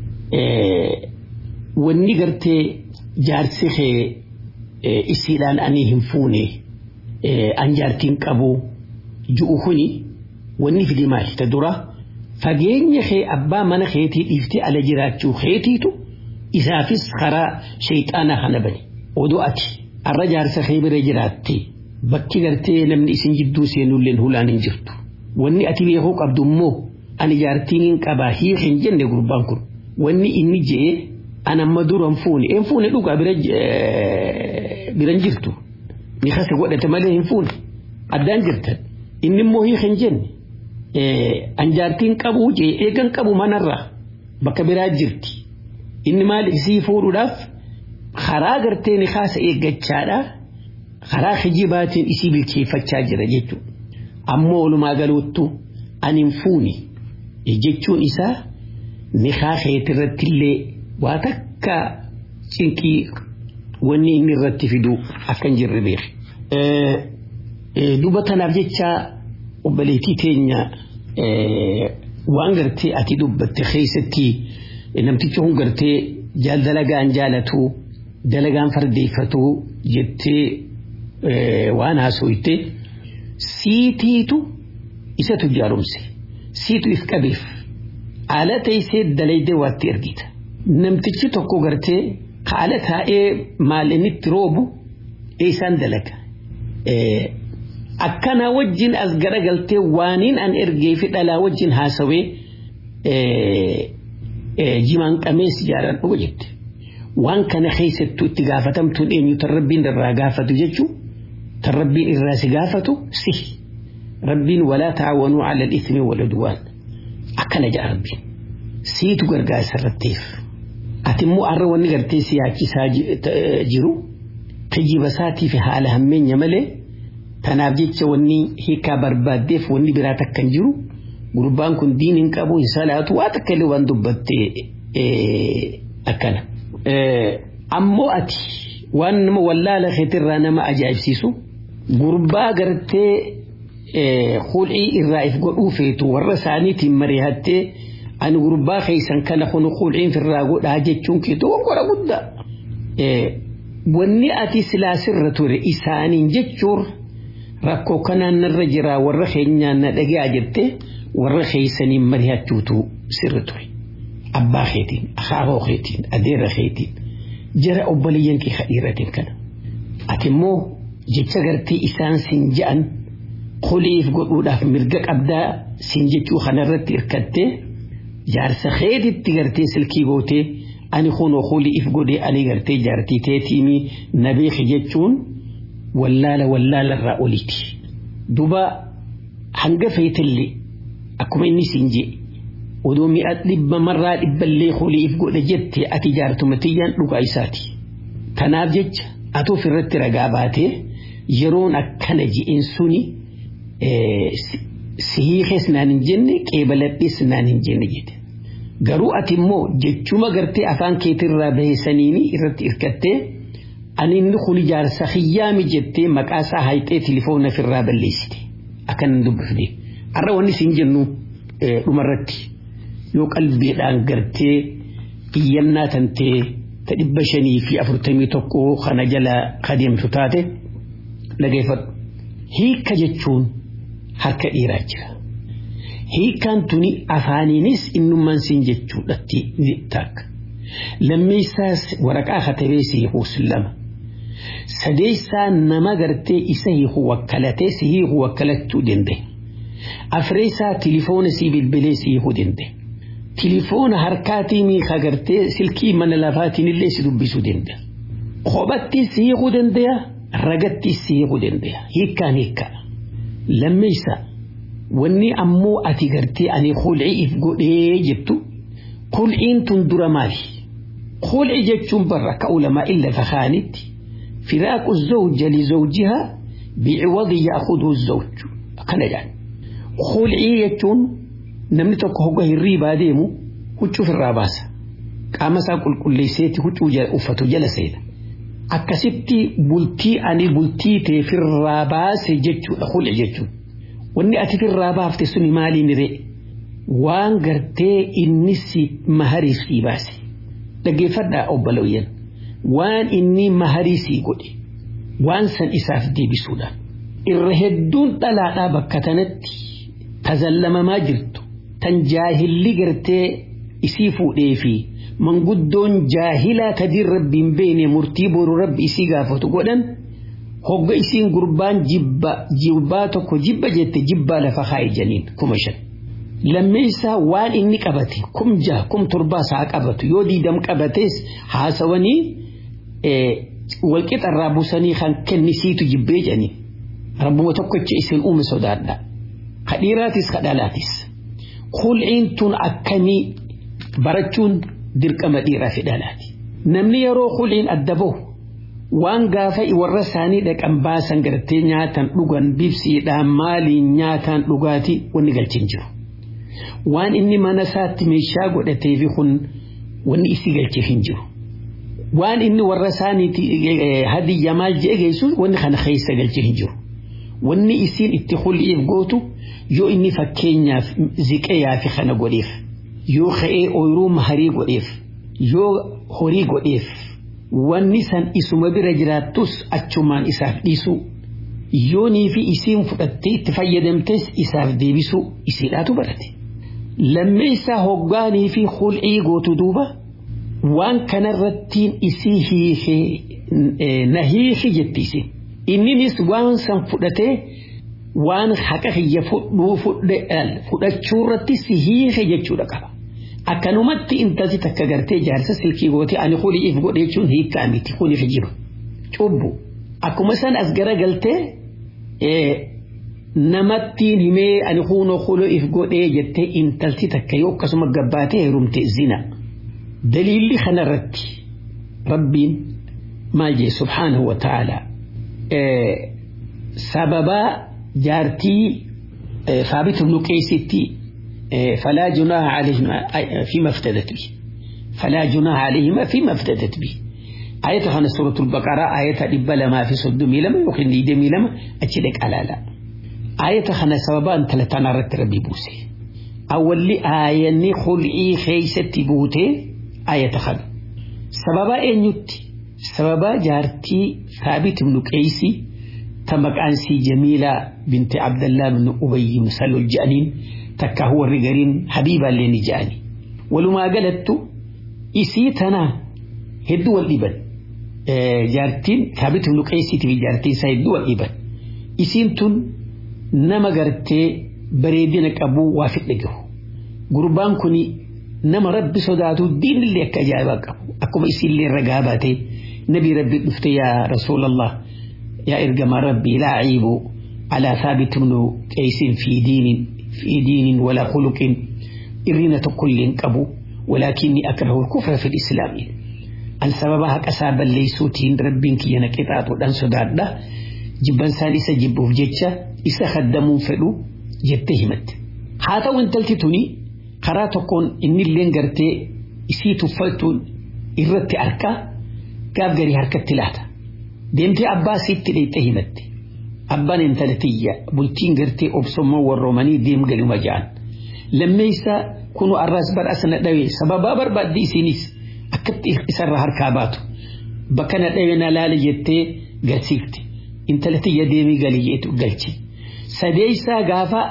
Speaker 5: wanni gartee jaarsi kee isiidhaan ani hin fuune an jaartiin qabu ju'u kuni wanni fide maali ta dura fageenya kee abbaa mana keetii dhiiftee ala jiraachuu keetiitu isaafis karaa shayxaanaa kana bane odoo ati arra jaarsa kee bira jiraatte bakki gartee namni isin jidduu seenulleen hulaan hin jirtu wanni ati beekuu qabdu immoo ani jaartiin hin qabaa hiik hin jenne gurbaan kun wanni inni je'e an amma duran fuune en fuune dhugaa biran jirtu ni kase godhate malee hin fuune addaan jirtan inni immoo hiik hin jenne an jaartiin qabuu je'e eegan qabu manarraa bakka biraa jirti inni maal isii fuudhuudhaaf karaa gartee ni kaasa eeggachaadha karaa kijibaatiin isii bilcheeffachaa jira jechuudha ammoo walumaa galuuttu ani hin fuune jechuun isaa nikaa keetirratti illee waa takka cinqii wanni inni irratti fidu akka hin jirre beeku. Duba tanaaf jecha obboleettii teenya waan gartee ati dubbatte keessatti namtichi kun gartee jaal dalagaan jaalatu dalagaan fardeeffatu jettee waan haasoyte siitiitu isatu jaarumse. siitu if qabeef haala teessee dalaydee waatti ergita namtichi tokko gartee haala taa'ee maal inni itti roobu eessaan dalaga akkana wajjin as garagaltee waaniin an ergee fi dhalaa wajjin haasawee jimaan qamees jaaladhu jette waan kana keessattuu itti gaafatamtuun eenyu tan rabbiin irraa gaafatu jechuun tan rabbiin irraa si gaafatu si rabbiin walaa taa'awanuu ala ismi wal udwaan akkana jedha rabbiin siitu gargaarsa irrattiif ati immoo har'a wanni gartee si yaachisaa jiru tajjiba isaatii fi haala hammeenya malee tanaaf jecha wanni hiikaa barbaaddeef wanni biraa takka hin jiru gurbaan kun diin hin qabu hin salaatu waa takka illee waan dubbatte akkana. Ammoo ati waan nama wallaala keetirraa nama ajaa'ibsiisu gurbaa gartee hul'ii irraa if godhuu feetu warra isaaniitiin mari'attee ani gurbaa keessan kana kun hul'iin firraa godhaa jechuun keetu gongora guddaa. Wanni ati silaasirra ture isaaniin jechuun rakkoo kanaan narra jiraa warra keenyaan na dhagaa jirte warra keessaniin mari'achuutu sirri ture. Abbaa keetiin, akaaboo keetiin, adeera keetiin, jara obboleeyyan kee kadhiiratiin kana. Ati immoo jecha gartee isaan sin ja'an qoliif godhuudhaaf mirga qabdaa sin jechuu kanarratti hirkattee jaarsa keetitti gartee silkii gootee ani kunoo qoliif godhee ani gartee jaartii teetiimii na beeki jechuun wallaala wallaala irraa oliiti. Duba hanga feetillee akkuma inni sin jee odoo mi'a dhibba marraa dhibballee qoliif godhe jette ati jaartuma tiyyaan dhugaa isaati. Kanaaf jecha ati ofirratti ragaa baatee yeroon akkana ji'in suni sihiikees naan hin jenne qeebaladhees naan hin jenne jette. Garuu ati immoo jechuma gartee afaan keetirraa baheessaniini irratti hirkattee ani inni kun jaarsa hiyyaami jettee maqaa isaa hayxee tilifoona ofirraa balleessite. Akkan hin dubbifne. Har'a wanni siin jennu dhumarratti yoo qalbiidhaan gartee iyyannaa tantee ta dhibba shanii fi afurtamii tokko kana jala kadeemtu taate dhageeffadhu. Hiika jechuun harka dhiiraa jira. Hiikaan tuni afaaniinis innummaan siin jechuudhatti ni taakka. Lammeessaas waraqaa katabee si hiikuus lama. Sadeessaa nama gartee isa hiiku wakkalatee si hiiku wakkalachuu danda'e. Afreessaa tilifoona si bilbilee si hiikuu danda'e. Tilifoona harkaatiin ka gartee silkii mana lafaatiin illee si dubbisuu danda'a. Kophatti si hiikuu danda'a. Ragatti si hiikuu danda'a. Hiikkaan hiikkaa. Lammeessaa wanni ammoo ati gartee ani hul'iif godhee jettu hul'iin tun dura maali? Hul'i jechuun barra akka ulamaa illa fakaanitti firaaqu zawja li zawjihaa bi'iwadi ya'khudhu zawju akkana jedhan. Hul'ii jechuun namni tokko hogga hirriibaa deemu huccuu irraa baasa. Qaama isaa qulqulleesseeti huccuu uffatu jala seena. Akkasitti bultii ani bultii teefirraa baase jechuudha hul'i jechuun. wanni ati firraa baafte suni maaliin ree waan gartee inni si maharii sii baase dhaggeeffadhaa obbolooyyan waan inni maharii sii godhe waan san isaaf deebisuudha irra hedduun dhalaadhaa bakka tanatti tazallamamaa jirtu tan jaahilli gartee isii fuudhee fi manguddoon jaahilaa kadiin rabbiin beene murtii boru rabbi isii gaafatu godhan hogga isiin gurbaan jibba jibbaa tokko jibba jette jibbaa lafa kaa'i janiin kuma shan. Lammeessaa waan inni qabate kum jaha kum torbaa isaa qabatu yoo diidam qabates haasawanii walqixarraa busanii kan kennisiitu jibbee janiin. Rabbuma tokkicha isin uume sodaadha. Kadhiiraatis kadhalaatis. Kul'iin tun akkamii barachuun dirqama dhiiraa fi dhalaati. Namni yeroo kul'iin adda bahu waan gaafa warra isaanii dhaqan baasan gartee nyaatan dhugan bibsiidhaan maaliin nyaataan dhugaatii wanni galchin jiru. Waan inni mana isaatti meeshaa godhatee fi kun wanni isii galchee hin jiru. Waan inni warra isaaniiti hadiyya maal jee geessu wanni kana keessa galchee hin jiru. Wanni isiin itti hul'iif gootu yoo inni fakkeenyaaf ziqayaa fi kana godheef yoo ka'ee ooyiruu maharii godheef yoo horii godheef wanni san isuma bira jiraattus achumaan isaaf dhiisuu yoonii fi isiin fudhattee itti fayyadamtes isaaf deebisuu isiidhaatu barate. Lammeessaa hoggaanii fi hul'ii gootu duuba waan kanarrattiin isii hiikee na hiiki jetti isin. Inninis waan san fudhatee waan haqa kiyya fudhuu fudhachuurratti si hiike jechuudha qaba. akkanumatti intalti takka gartee jaarsa silkii goote ani kuliif godhe jechuun hiikkaa miti kuniif jiru cubbu akkuma san as gara galtee namattiin himee ani kunoo kuliif godhee jettee intalti takka yoo akkasuma gabbaatee heerumte zina daliilli kanarratti rabbiin maal jee subhaanahu wa ta'ala sababaa jaartii ثابت بن قيس فلا جناح عليهما فيما افتدت به فلا جناح عليهما فيما افتدت به آية خانة سورة البقرة آية دبلا ما في صدمي لما يقين ديدمي لما أتشدك على لا آية خانة سببا أنت لتنا رت ربي بوسي أول لي آية ني خلعي خيسة بوتي آية خانة سببا إن يتي سببا جارتي ثابت بن قيسي تمك أنسي جميلة بنت عبد الله بن أبي بن سلول الجانين تكا هو الرجالين حبيبا لين جاني ولما قالت إسيتنا هدو والإبن آه جارتين ثابت بن قيسي تبي جارتين سيدو والإبن إسينتون نما قرتي بريدينك أبو وافق لقه قربان كوني نما ربي صداتو الدين اللي أكجابك أكو إسي اللي رقاباتي نبي ربي نفتي يا رسول الله يا إرجم ربي لا عيب على ثابت بن قيس في دين في دين ولا خلق إرنة كل قبو ولكني أكره الكفر في الإسلام السبب هك أسابا ليسوتين ربين كي ينكتات ودن سداد ده جبان سالسة جبوف جتشا إسا خدمون فلو جتهمت حاتا وانتلتي توني قراتكون إني اللين قرتي إسي تفلتون إرتي أركا كاف قري هركة تلاتا deemtee abbaa siitti dheeyxee himatti abbaan intalatiyya bultiin gartee obsommoo warroomanii deem galuma ja'an lammeessa kunu arraas badhaasa na dhawe sababaa barbaaddi isinis akkatti isarraa harkaa baatu bakka na dhawe na laala jettee galsiifte intalatiyya deemii galii jeetu galchi sadeessaa gaafa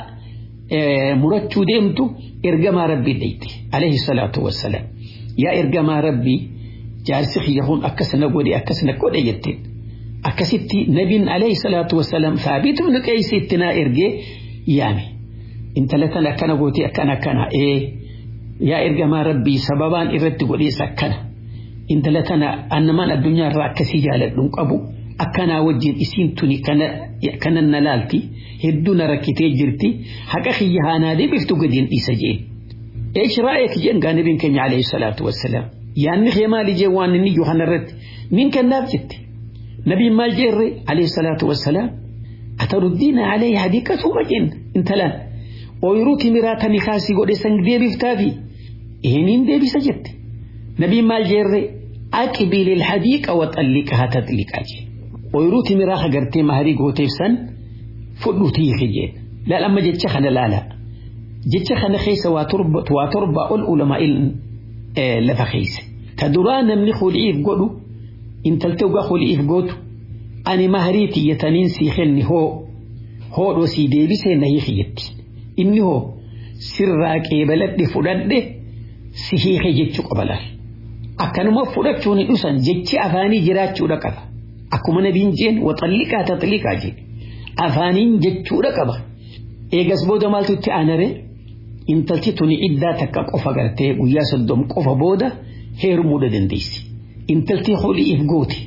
Speaker 5: murachuu deemtu ergamaa rabbii dheyte alayhi salaatu wassalaam yaa ergamaa rabbii jaarsi kiyya kun akkasana godhe akkasana godhe jetteen akkasitti nabiin alayhi salaatu wassalaam thaabit ibn qeeysi itti naa ergee yaame intala tana akkana gootee akkana akkana ee yaa ergamaa rabbii sababaan irratti godhees akkana intala tana annamaan addunyaa irraa akkasii jaaladhuun qabu akkanaa wajjin isiin tuni kana na laalti hedduu na rakkitee jirti haqa kiyya haanaa deebiftu gadiin dhiisa jeen eesh raa'eek jeen gaa nabiin keenya alayhi salaatu wassalaam yaanni kee maali jee waan inni iyyuu kanarratti min kennaaf jette نبي ما جري عليه الصلاة والسلام أتردين عليه هديكة ومجن انتلان ويروتي مراتا نخاسي قد سنگ دي بفتافي إهنين دي بسجد نبي ما جري أكبل الحديقة وطلقها تطلق أجي ويروتي مراخا قرتي مهري قوتيف سن فلو تيخي جين لا لما جد شخنا لا لا جد شخنا خيسة واترب واترب العلماء آه لفخيس تدرانا من خلعيف قلو intaltee ugaa holiif gootu ani maharii tiyyataniin sii kenni hoo hoodhoo sii deebisee na hiikiyetti inni hoo sirraa qeebaladhe fudhadhe si hiike jechuu qaba laal akkanuma fudhachuun dhusan jechi afaanii jiraachuudha qaba akkuma nabiin jeen waxalliqaa taxliqaa jee afaaniin jechuudha qaba eegas booda maaltu itti aanare intalti tuni iddaa takka qofa gartee guyyaa soddom qofa booda heerumuudha dandeessi. intaltii hul'iif goote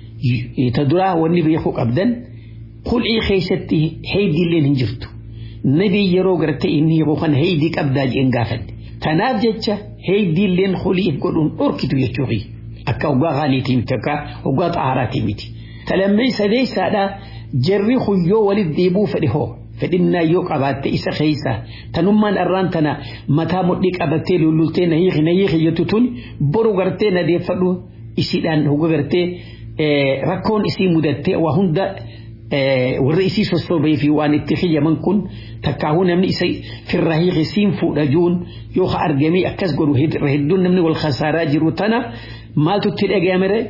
Speaker 5: ta duraa wanni beekuu qabdan hul'ii keessatti heeydiilleen hin jirtu nabii yeroo gartee inni hiikuu kan heeydii qabdaa jeen gaafadhe tanaaf jecha heeydiilleen hul'iif godhuun dhorkitu jechuufi akka hoggaa qaaliitii miti akka hoggaa xaaraatii miti talammee sadeessaadha jarri huyyoo walit deebuu fedhe hoo fedhinnaa yoo qabaatte isa keessa tanummaan arraan tana mataa mudhii qabattee lullultee na hiiki na hiiki jettu tun boru gartee na deeffadhu isiidhaan hogga gartee rakkoon isii mudattee waa hunda warra isii sossobee fi waan itti xiyyaman kun takkaahuu namni isa firraa hiiki siin fuudhajuun yoo ha argamee akkas godhu hedduun namni wal khasaaraa jiru tana maaltu itti dhaga'amere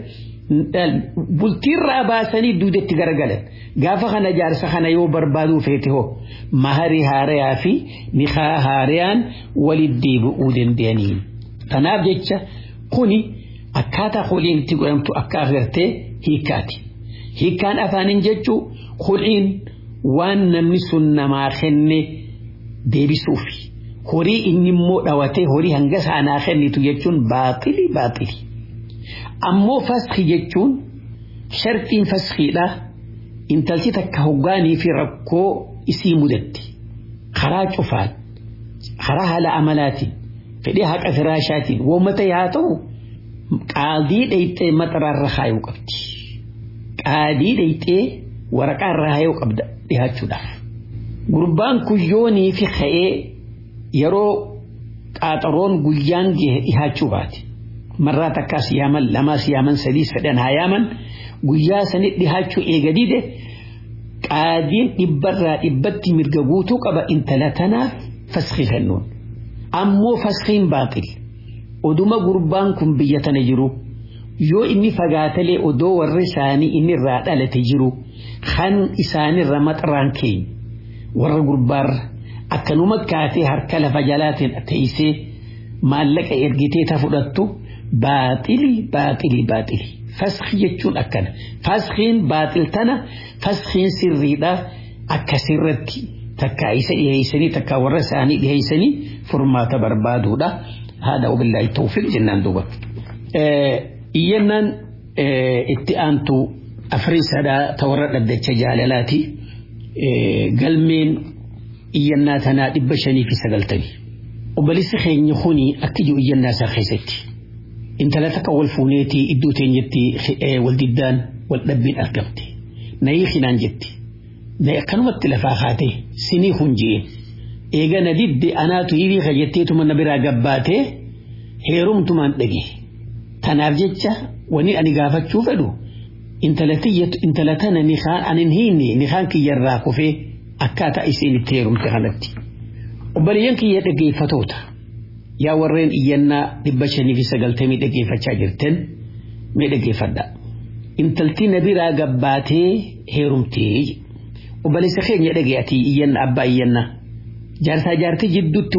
Speaker 5: bultiirraa baasanii duudetti garagalan gaafa kana jaarsa kana yoo barbaaduu feete hoo maharii haarayaa fi nikaa haarayaan walit deebi'uu danda'aniin tanaaf jecha kuni akkaataa holiin itti godhamtu akka agartee hiikkaati hiikkaan afaaniin jechuu holiin waan namni sun namaa kenne deebisuufi horii inni immoo dhawatee horii hanga saanaa kennitu jechuun baaxili baaxili. Ammoo faskii jechuun shartiin faskiidha intalti takka hoggaanii fi rakkoo isii mudatti karaa cufaan karaa haala amalaatiin fedhii haqa firaashaatiin uummata yaa ta'u qaadii dhayxee maxaraarra haayuu qabdi. Qaadii dhayxee waraqaarra haayuu qabda dhihaachuudhaaf. Gurbaan kuyyoonii fi ka'ee yeroo qaaxaroon guyyaan gahe dhihaachuu baate. Marraa takkaas yaaman lamaas yaaman sadiis fedhan haa yaaman guyyaa sanit dhihaachuu eega dide qaadiin dhibbarraa dhibbatti mirga guutuu qaba intala tanaaf faskii kennuun. Ammoo faskiin baaxil. Oduma gurbaan kun biyya tana jiru yoo inni fagaatalee odoo warri isaanii inni irraa dhalate jiru kan isaanirra maxaraan keenya warra gurbaarra akkanuma kaatee harka lafa jalaatiin teessee maallaqa ergitee ta fudhattu baaxili baaxili baaxili faskii jechuun akkana faskiin baaxil tana faskiin sirriidha akka sirratti takka isa dhiheessanii takka warra isaanii dhiheessanii furmaata barbaaduudha haadha ubillaahi tawfiq jennaan duuba. Iyyannaan itti aantu afrii sadaa ta warra dhaddacha jaalalaati galmeen iyyannaa tanaa dhibba shanii fi sagaltamii. Obboleessi keenya kuni akka jiru iyyannaa isaa keessatti. Intala takka wal fuuneetii iddoo teenyetti wal diddaan wal dhabbiin argamte. Nayii hinaan jetti. Nayi akkanumatti lafaa kaatee sinii kun jeen. Eega na didde anaatu hirii kajetteetuma na biraa gabbaatee heerumtumaan dhage. Tanaaf jecha wani ani gaafachuu fedhu intala tana nikaan anin hiinne nikaan kiyyarraa kufee akkaataa isiin itti heerumte kanatti. Obboleeyyan kiyya dhaggeeffatoota yaa warreen iyyannaa dhibba shanii fi sagaltamii dhaggeeffachaa jirtan mee dhaggeeffadha. Intalti na biraa gabbaatee heerumtee obboleessa keenya dhaggeeffati iyyanna abbaa iyyannaa. Jaarsaa jaartii jidduutti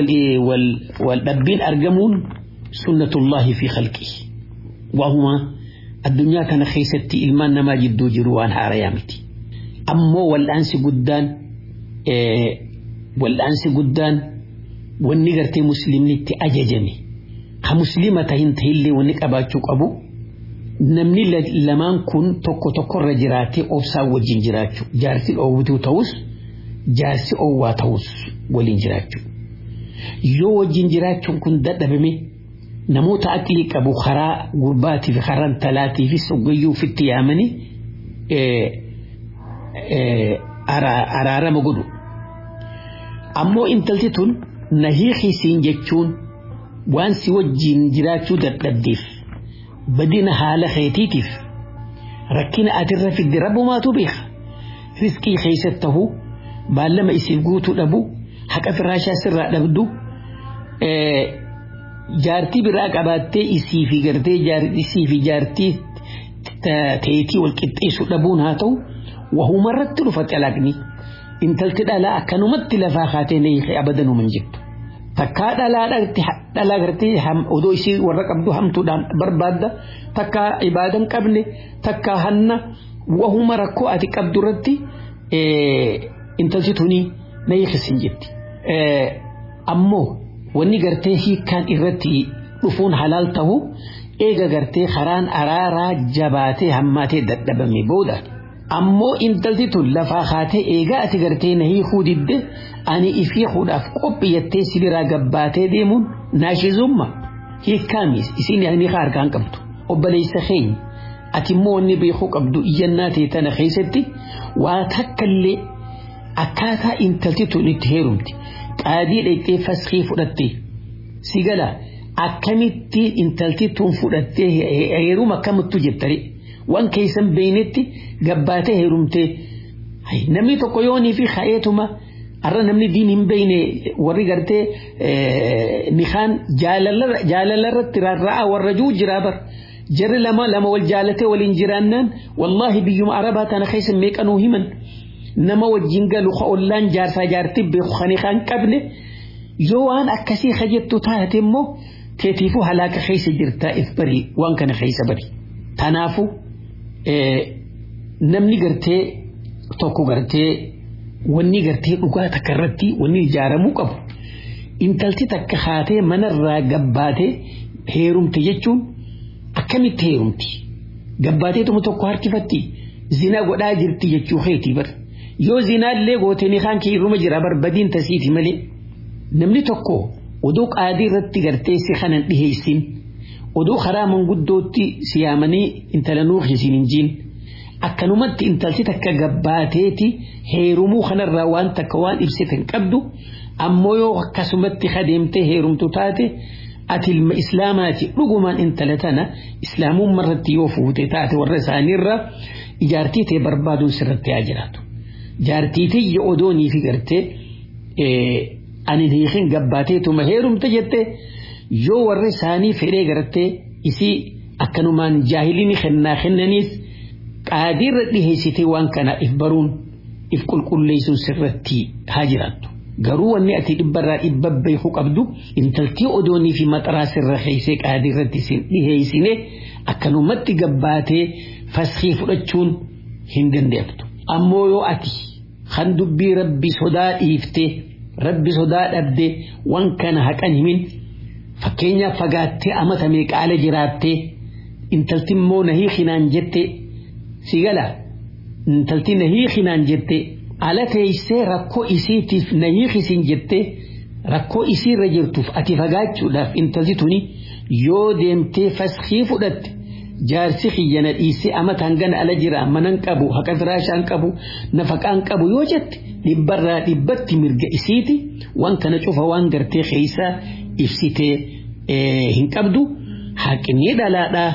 Speaker 5: wal dhabbiin argamuun sunnatullahi fi khalqii. Waahuma addunyaa kana keessatti ilmaan namaa jidduu jiru waan haarayaa miti. Ammoo wal'aansi guddaan wal'aansi guddaan wanni gartee musliimni itti ajajame ha muslima tahin tahillee wanni qabaachuu qabu namni lamaan kun tokko tokkorra jiraatee obsaan wajjin jiraachuu jaarsi dhoowwituu ta'us jaarsi owwaa ta'us waliin jiraachuu yoo wajjin jiraachuun kun dadhabame namoota aqlii qabu karaa gurbaatii fi karaa talaatii fi soggayyuu ofitti yaamanii araarama godhu. Ammoo intalti tun na hiikisiin jechuun waan si wajjin jiraachuu dadhabdeef badina haala keetiitiif rakkina atirra fidde rabbumaatu beeka. Riskii keessatti ta'uu baallama isiif guutuu dhabu haqa firaashaa sirraa dhabdu jaartii biraa qabaattee isii fi gartee isii fi jaartii teetii wal qixxeessuu dhabuun haa ta'u wahumarratti dhufa xalaaqni intalti dhalaa akkanumatti lafaa kaatee na hiike abadanuma hin jirtu. Takkaa dhalaa gartee odoo isii warra qabdu hamtuudhaan barbaadda takkaa ibaadan qabne takkaa hanna wahuma rakkoo ati qabdu irratti intalti tuni na hiikesin jetti. Ammoo wanni gartee hiikkaan irratti dhufuun halaal ta'u eega gartee karaan araaraa jabaatee hammaatee dadhabame booda ammoo intalti tun lafaa kaatee eegaa ati gartee na hiikuu didde ani ifiikuudhaaf qophiyyattee sibiraa gabbaatee deemuun naashizumma hiikkaamis isin ni harkaan qabdu obboleessa keenya ati immoo wanni beekuu qabdu iyyannaa ta'e tana keessatti waa takkallee akkaataa intalti tun itti heerumti. qaadii dhaqxee faskii fudhatte si gala akkamitti intalti tun fudhattee heeruma akkamittu jettare waan keessan beeynetti gabbaatee heerumtee namni tokko yoonii fi ka'eetuma har'a namni diin hin beeyne warri gartee nikaan jaalalarratti rarra'a warra juu jiraa bar jarri lama lama wal jaalatee waliin jiraannaan wallaahi biyyuma arabaa tana keessa meeqanuu himan. nama wajjin galu ka ollaan jaarsaa jaartii beeku kan kan qabne yoo waan akkasii kajettu taate immoo teetiifuu halaaka keessa jirtaa if bari waan kana keessa bari. Tanaafu namni gartee tokko gartee wanni gartee dhugaa takka irratti wanni ijaaramuu qabu intalti takka haatee manarraa gabbaatee heerumte jechuun akkamitti heerumti gabbaateetuma tokko harkifatti zina godhaa jirti jechuu keetii bar yoo zinaallee gootee kaan kee irruma jira barbadiin tasiiti malee namni tokko oduu qaadii irratti gartee si kanan dhiheessin oduu karaa manguddootti siyaamanii intala nuuf isin hin jiin akkanumatti intalti takka gabbaateeti heerumuu kanarraa waan takka waan ibsitan qabdu ammoo yoo akkasumatti kadeemtee heerumtu taate ati ilma islaamaati dhugumaan intala tana islaamummaa irratti yoo fuute taate warra isaaniirra ijaartii ta'e barbaaduun sirratti haa jiraatu. Jaartii tiyya odoonii fi gartee ani hiikin gabbaateetuma heerumte jettee yoo warra isaanii fedhee gartee isii akkanumaan jaahiliin kennaa kennaniis qaadiirra dhiheessitee waan kana if baruun if qulqulleessuun sirratti haa jiraattu. Garuu wanni ati dhibbarraa dhibba beeku qabdu intaltii odoonii fi maxaraa sirra keessee qaadiirratti isin dhiheessine akkanumatti gabbaatee faskii fudhachuun hin dandeettu. Ammoo yoo ati kan dubbii rabbi sodaa dhiiftee rabbi sodaa dhabdee waan kana haqan himin fakkeenyaaf fagaattee amata meeqaala jiraattee intalti immoo nahii hinaan jettee si gala intalti nahii hinaan jettee ala teessee rakkoo isiitiif nahii hisin jettee rakkoo isiirra jirtuuf ati fagaachuudhaaf intalti tuni yoo deemtee faskii fudhatte jaarsi kiyyana dhiisee amata hangana ala jira manan qabu haqa firaashaan qabu nafaqaan qabu yoo jette dhibbarraa dhibbatti mirga isiiti waan kana cufa waan gartee keeysaa ibsitee hin qabdu haqni dhalaadhaa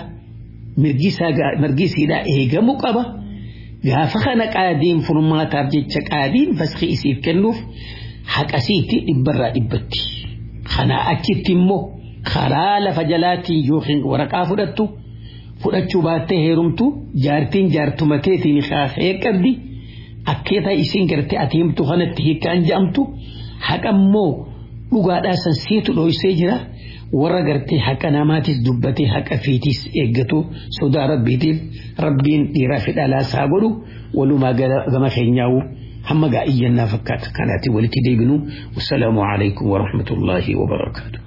Speaker 5: mirgi isiidhaa eegamuu qaba. Gaafa kana qaadiin furmaataaf jecha qaadiin faskii isiif kennuuf haqasiitti dhibbarraa dhibbatti. Kanaa achitti immoo karaa lafa jalaatiin yookiin waraqaa fudhattu fudhachuu baattee heerumtu jaartiin jaartuma keetiin kaasee qabdi akkeetaa isiin gartee ati himtu kanatti hiikkaan jedhamtu haqa immoo dhugaadhaa san siitu dhoysee jira warra gartee haqa namaatis dubbatee haqa fiitis eeggatu sodaa rabbiitiif rabbiin dhiiraa fi dhalaas haa godhu walumaa gama keenyaa'u hamma gaa'iyyanaa fakkaata kanaatti walitti deebinu wassalaamu alaikum warahmatullaahi wabarakaatu.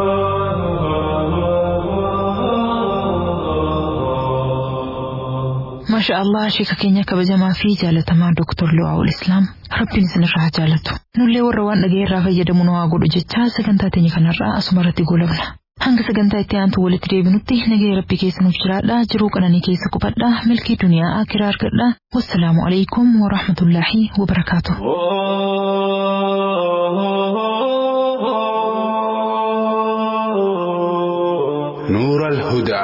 Speaker 2: maasha allah sheeka keenya kabajamaa fi jaalatamaa dooktor Lu'aawul Islaam rabbiin isinirraa jaalatu nullee warra waan dhaga'eerraa fayyadamu nu haa godhu jechaa sagantaa teenya kanarraa asuma irratti goolabna hanga sagantaa itti aantu walitti deebinutti nagaya rabbi keessa nuuf jiraadha jiruu qananii keessa qubadha milkii duniyaa akiraa argadha wassalaamu alaikum warahmatullaahi wabarakaatu.
Speaker 6: نور الهدى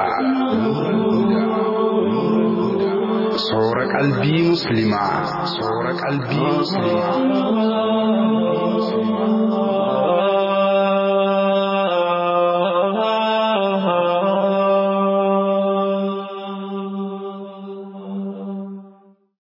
Speaker 6: صور قلبي مسلما صور قلبي مسلما